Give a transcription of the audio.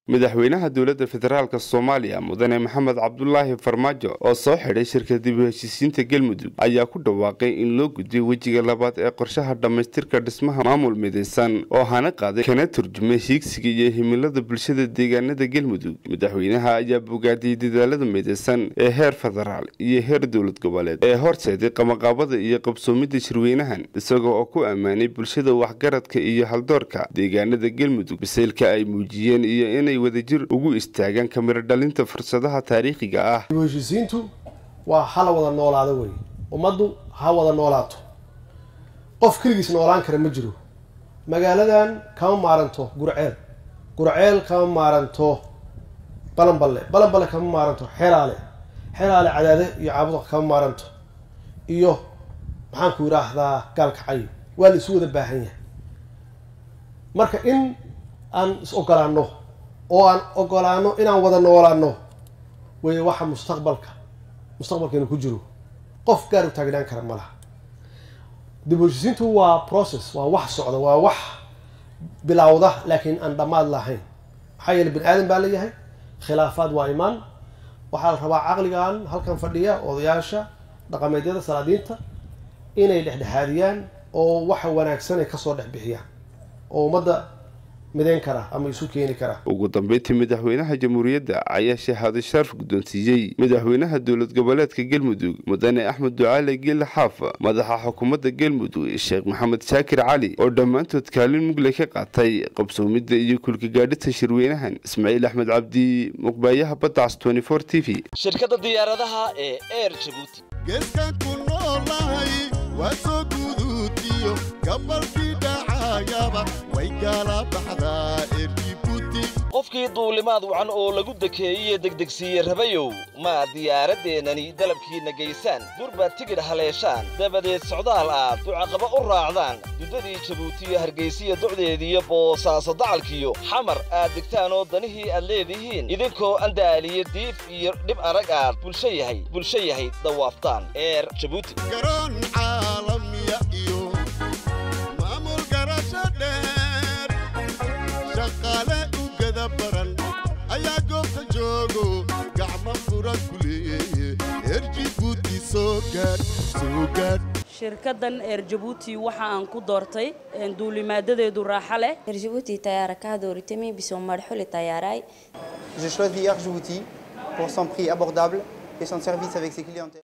madaxweynaha dowladda federaalk soomaaliya mudane maxamed cabdulaahi farmaajo oo soo xidhay shirka dib u heshiisiinta galmudug ayaa ku dhawaaqay in loo gudbiyo wejiga labaad ee qorshaha dhammaystirka dhismaha maamul midaysan oo hana qaaday kana turjumay hiigsiga iyo himilada bulshada deegaanada galmudug madaxweynaha ayaa bogaadiyey dadaalada midaysan ee heer federaal iyo heer dowlad goboleed ee horseeday qamaqaabada iyo qabsoomidda shirweynahan isagoo oo ku ammaanay bulshada waxgaradka iyo haldoorka deegaanada galmudug bisaylka ay muujiyeen iyo inay wadajir ugu istaagaan kamiro dhalinta fursadaha taariikhiga ah dib u heshiisiintu waa hala wada noolaado wey ummaddu ha wada noolaato qof keligiis noolaan kara ma jiro magaaladan kama maaranto gurceel gurceel kama maaranto balanballe balanballe kama maaranto xeraale xeraale cadaade iyo caabuda kama maaranto iyo maxaanku yidhaahdaa gaalkacay waa la isu wada baahan yahay marka in aan is ogolaano oo aan ogolaano inaan wada noolaano wey waxa mustaqbalka mustaqbalkeenu ku jiro qof gaar u taagnaan kara ma laha dib u heshisiintu waa process waa wax socda waa wax bilowda laakiin aan dhammaad lahayn maxaa yeele bani aadan baa leeyahay khilaafaad waa imaan waxaa la rabaa caqligan halkan fadhiya odayaasha dhaqameedyada salaadiinta inay dhexdhexaadiyaan oo waxa wanaagsan ay kasoo dhex bixiyaan oo ummadda midayn kara ama isu keeni kara ugu dambeyntii madaxweynaha jamhuuriyadda ayaa shahaado sharaf guddoonsiiyey madaxweynaha dowlad goboleedka galmudug mudane axmed ducaale geele xaaf madaxa xukuumadda galmudug sheekh maxamed shaakir cali oo dhammaantood kaalin mugle ka qaatay qabsoomidda iyo kulkagaadhita shirweynahan ismaaciil axmed cabdi muqbaayaha baddacs t v shirkadda diyaaradaha ee eer jabuuti geeskan ku noolahay waa soo guduutiyo gabalkii dhacayaba way gaala baxdaa erjibuuti qofkii duulimaad wacan oo lagu dekeeyey degdegsiiye rabayow ma diyaaraddeenani dalabkiinna geysaan durbaad tigidh haleeshaan dabadeed socdaal aad ducaqaba u raacdaan duddadii jabuutiyo hargaysiya docdeediiyo boosaaso dacalkiyo xamar aad degtaan oo danihii aad leedihiin idinkoo andaaliyo diif iyo dhib arag aad bulsho yahay bulsho yahay dawaaftaan eer jabuuti garoon caalamiya iyo maamul garasho dheer shaqaale u gada baran ayaa goobta joogo gacmo furan ku leeye erjibuuti soo gaadh soo gaadh shirkaddan eer jabuuti waxa aan ku doortay duulimaadadeedu raaxo leh Djibouti tayara kado ritemi biso marxuli tayaray Je choisis Air Djibouti pour son prix abordable et son service avec ses clientèles.